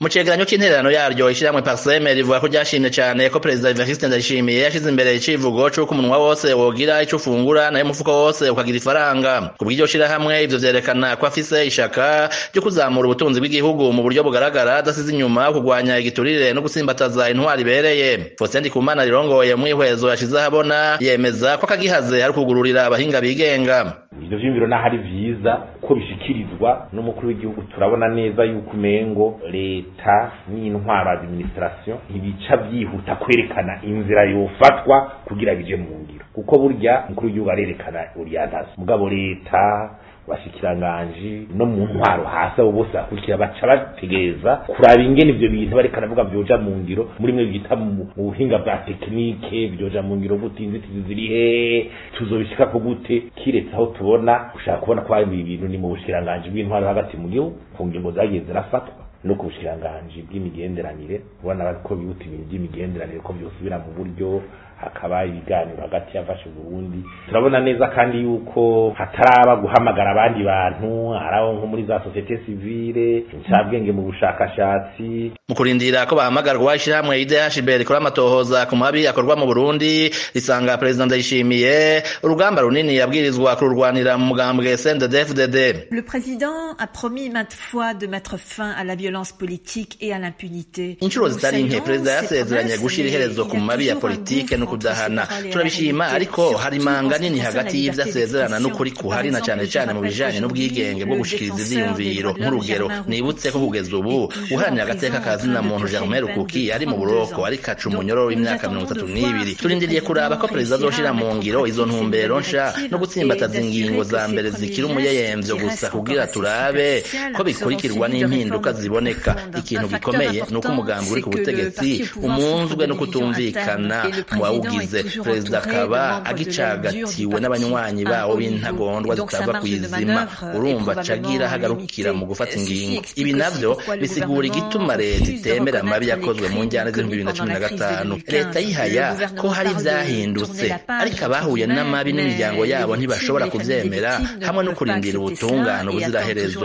mu cegeranyo c'intererano yaryo ishiramwe parseme rivuga ko ryashimye cane ko perezida Evariste Ndayishimiye yashize imbere icivugo c'uko umunwa wose wogira ico ufungura nayo umufuko wose ukagira ifaranga ku bw'iryo shirahamwe ivyo vyerekana ko afise ishaka ryo kuzamura ubutunzi bw'igihugu mu buryo bugaragara adasize inyuma kugwanya igiturire no gusimbataza intwari ibereye Faustin Ndikumana rirongoye mu ihwezo yashize ahabona yemeza ko akagihaze ari ukugururira abahinga bigenga ivyo vyiyumviro naho ari vyiza ko bishikirizwa n'umukuru w'igihugu turabona neza yuko umengo leta n'intwaro administration ntibica vyihuta kwerekana inzira yofatwa kugira bije mu ngiro kuko burya umukuru w'igihugu arerekana orientation mugabo leta bashikiranganji no mu ntwaro hasi abo bose bakurikira baca bategereza kuraba ingene ivyo bintu bareka navuga vyoja mu ngiro muri mwe bita mu buhinga bwa tekinike vyoja mu ngiro gute inzitizi ziri hehe tuzobishikako gute kiretse aho tubona ushaka kubona ko hari ibintu ni mu bushikiranganji bw'intwaro hagati mu gihugu ku ngingo zagiye zirafatwa no ku bushikiranganji bw'imigenderanire ubona ko bihuta ibintu by'imigenderanire ko vyosubira mu buryo hakaba ibiganiro hagati yafashe Burundi turabona neza kandi yuko hataraba guhamagara abandi bantu araho nko muri za societe civile incabwenge mu bushakashatsi mu kurindira ko bahamagarwa ishirahamwe IDHB rikora amatohoza ku mabi akorwa mu Burundi risanga perezida Ndayishimiye urugamba runini yabwirizwa kururwanira mu mugambwe CNDD-FDD Le président a promis maintes fois de mettre fin à la violence politique et à l'impunité inshuro zitari nke perezida yasezeranye gushira iherezo ku mabi ya politike no kudahana turabishima ariko hari manga nini hagati y'ivyo asezerana n'ukuri kuhari na cane cane mu bijanye n'ubwigenge bwo gushikiriza ivyiyumviro nk'urugero nibutse ko kugeza ubu uharanira agateka ka zina muntu Germain Rukuki ari mu buroko ari kaca umunyororo w'imyaka mirongo itatu n'ibiri turindiriye kuraba ko perezida azoshira mu ngiro izo ntumbero nsha no gutsimbataza ingingo za mbere zikiri umuyeyemvyo gusa kugira turabe ko bikurikirwa n'impinduka ziboneka ikintu gikomeye ni uko umugambi uri ku butegetsi umunzwe no kutumvikana mu bawugize perezida akaba agicagatiwe n'abanywanyi bawo b'intagondwa zitava ku izima urumva cagira hagarukira mu gufata ingingo ibi navyo bisigura igituma leta itemera amabi yakozwe mu njyana z'ibihumbi bibiri na cumi na gatanu leta yihaya ko hari ivyahindutse ariko abahuye n'amabi n'imiryango yabo ntibashobora kuvyemera hamwe no kurindira ubutungane ubuziraherezo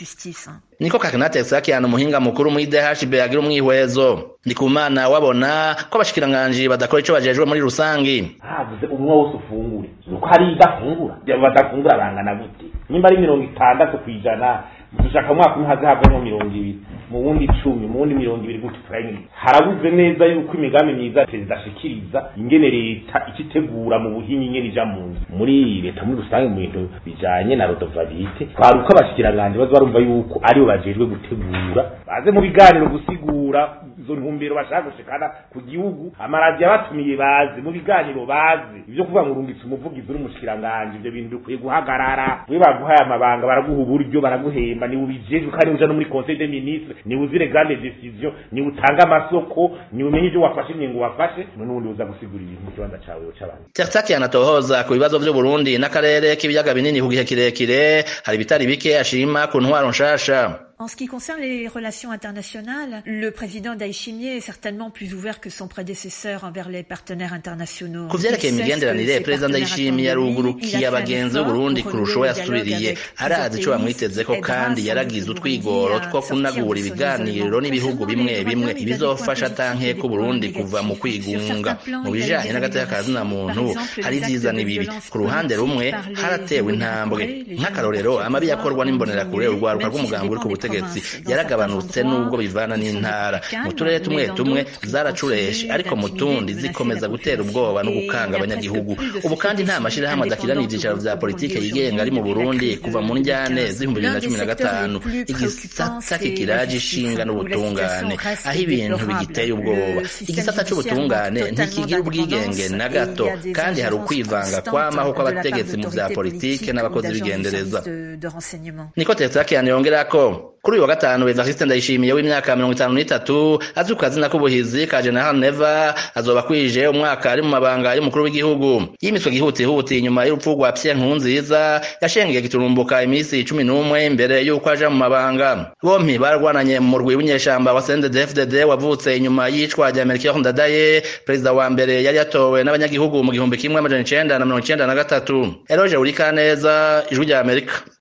niko kakinate sakiana umuhinga mukuru muri DHB agira umwihwezo ndikumana wabona ko abashikiranganji badakora ico bajejwe muri rusangi havuze umwe wose ufungure nuko hari idafungura badafungura bangana gute nimba ari mirongo itandatu kw'ijana dushaka mwaka umwe haze havemo mirongo ibiri mu wundi icumi mu wundi mirongo ibiri gutyo turabona harabuze neza yuko imigambi myiza perezida ashikiriza ingene leta ikitegura mu buhinyi ingene ija mu nzu muri leta muri rusange mu bintu bijanye na rodovabite twari uko abashikiranganji baza barumva yuko aribo bajejwe gutegura baze mu biganiro gusigura izo ntumbero bashaka gushikana ku gihugu amaradiyo abatumiye baze mu biganiro baze ivyo kuvuga ngo urungitse umuvugizi n'umushikiranganji ivyo bintu bikwiye guhagarara we baguhaye amabanga baraguha uburyo baraguhemba niwe ubijejwe kandi uja no muri conseil des ministres niwe uzire grande decision niwe utanga amasoko niwe umenye ivyo wafashe ingingo wafashe n'ubundi uza gusigura ibintu mu kibanza cawe c'abantu Tertaki anatohoza ku bibazo vy'u Burundi n'akarere k'ibiyaga binini ku gihe kirekire hari bitari bike ashima ku ntwaro nshasha En ce qui concerne les relations internationales, le président Daishimie est certainement plus ouvert que son prédécesseur envers les partenaires internationaux. ku vyerekeye imigenderanire perezida ndayishimiye yarugurukiye abagenzi b'uburundi kurusha uwo yasubiriye arazi ico bamwitezeko kandi yaragize utwigoro two kunagura ibiganiro n'ibihugu bimwe bimwe ibizofasha atankeko uburundi kuva mu kwigunga mu bijanye n'agateka ka zina muntu hari ivyiza n'ibibi ku ruhande rumwe haratewe intambwe nk'akarorero amabi yakorwa n'imbonerakure urwaruka rw'umugambi uri ku butegetsi yaragabanutse n'ubwo bivana n'intara mu turere tumwe tumwe zaracureshe ariko mu tundi zikomeza gutera ubwoba no gukanga abanyagihugu ubu kandi nta mashirahamwe adakirana ivyicaro vya politike yigenga ari mu burundi kuva mu njyane z'ibihumbi bibiri na cumi na gatanu igisata kikiraje ishinga n'ubutungane aho ibintu bigiteye ubwoba igisata c'ubutungane ntikigira ubwigenge na gato kandi hari ukwivanga kwamaho kw'abategetsi mu vya politike n'abakozi b'igendereza niko tetsakian yongerako kuri uyu wa gatanu Evariste Ndayishimiye w'imyaka mirongo itanu n'itatu azwi ku kazina k'ubuhizi ka General Neva azoba kwije umwaka ari mu mabanga y'umukuru w'igihugu yimiswe gihutihuti inyuma y'urupfu rwa Pierre Nkurunziza yashengeye giturumbuka iminsi cumi n'umwe imbere y'uko aja mu mabanga bompi barwananye mu murwi w'inyeshamba wa CNDD-FDD wavutse inyuma y'icwa rya Melchior Ndadaye perezida wa mbere yari yatowe n'abanyagihugu mu gihumbi kimwe amajana icenda na mirongo icenda na gatatu Eloge Urikaneza ijwi rya Amerika